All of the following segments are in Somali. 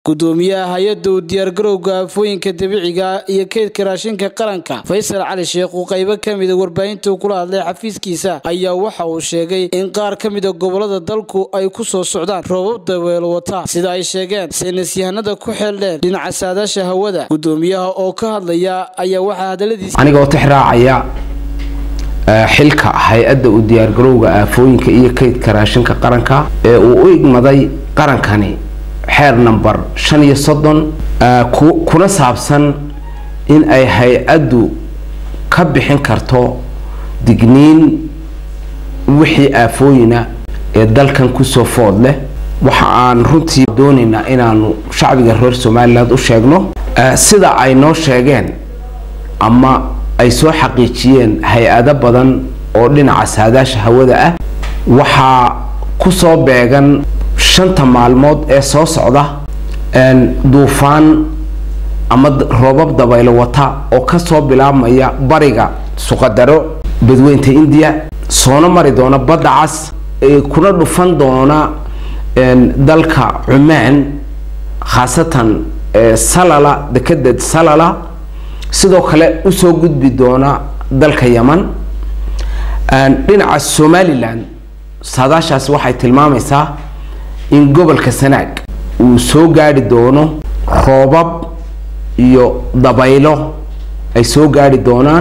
gudoomiyaha hay-adda u diyaargarowga aafooyinka dabiiciga iyo keydka raashinka qaranka faysal cali sheekh uu qaybo ka mida warbaahinta kula hadlay xafiiskiisa ayaa waxa uu sheegay in qaar ka mida gobolada dalku ay ku soo socdaan roobab dabeelo wata sida ay sheegeen saynisyahanada ku xeeldheen dhinaca saadaasha hawada gudoomiyaha oo ka hadlaya ayaa waxaa hadaladiisa aniga oo tixraacaya xilka hay-adda u diyaargarowga aafooyinka iyo kaydka raashinka qaranka ee uu u igmaday qarankani xeer number shan iyo soddon kuna saabsan in ay hay-addu ka bixin karto digniin wixii aafooyina ee dalkan kusoo food leh waxa aan runtii doonaynaa inaanu shacbiga reer somaliland u sheegno sida ay noo sheegeen ama ay soo xaqiijiyeen hay-ado badan oo dhinaca saadaasha hawada ah waxaa kusoo beegan shanta maalmood ee soo socda duufaan ama roobab dabaylo wata oo kasoo bilaabmaya bariga suqadaro badweynta indiya soona mari doona badda cas kuna dhufan doona dalka cumaan khaasatan salala dekeded salala sidoo kale usoo gudbi doona dalka yaman dhinaca somalilan saadaashaas waxay tilmaamaysaa in gobolka sanaag uu soo gaari doono roobab iyo dabaylo ay soo gaari doonaan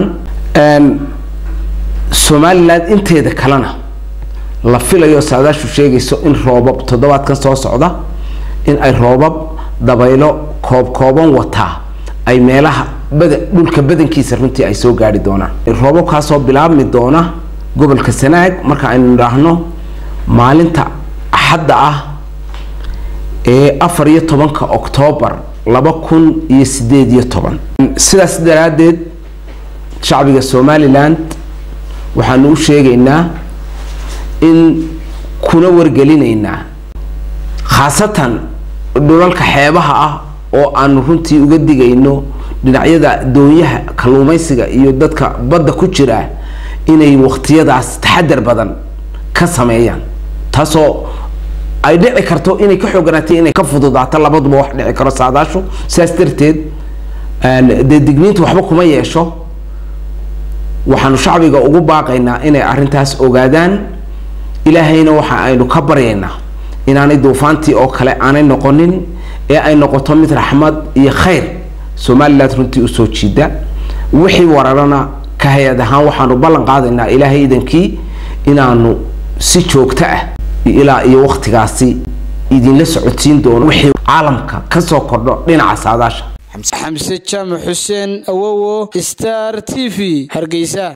somalilan inteeda kalena la filayo saadaashu sheegayso in roobab toddobaadkan soo socda in ay roobab dabaylo koob kooban wataa ay meelaha bada dhulka badankiisa runtii ay soo gaari doonaan roobabkaasoo bilaabmi doona gobolka sanaag marka aynu idhaahno maalinta axadda ah ee afar iyo tobanka oktoobar laba kun iyo sideed iyo toban sidaas daraaddeed shacbiga somaliland waxaanu u sheegaynaa in kuna wargelinaynaa khaasatan dhulalka xeebaha ah oo aanu runtii uga digayno dhinacyada doonyaha kalluumaysiga iyo dadka badda ku jira inay waqtiyadaas taxadar badan ka sameeyaan taasoo ay dhici karto inay ka xoogganaatay inay ka fududaato labaduba wax dhici karo saadaashu sidaas darteed dee digniinta waxba kuma yeesho waxaanu shacbiga ugu baaqaynaa inay arrintaas ogaadaan ilaahayna waxa aynu ka baryaynaa inaanay duufaantii oo kale aanay noqonin ee ay noqoto mid raxmad iyo khayr somaliland runtii usoo jiida wixii wararana ka hay-ad ahaan waxaanu ballan qaadaynaa ilaahay idankii inaanu si joogto ah ilaa iyo waqtigaasi idinla socodsiin doono wixii caalamka kasoo kordho dhinaca saadaasha xamse jaamac xuseen awowo star t v hargeysa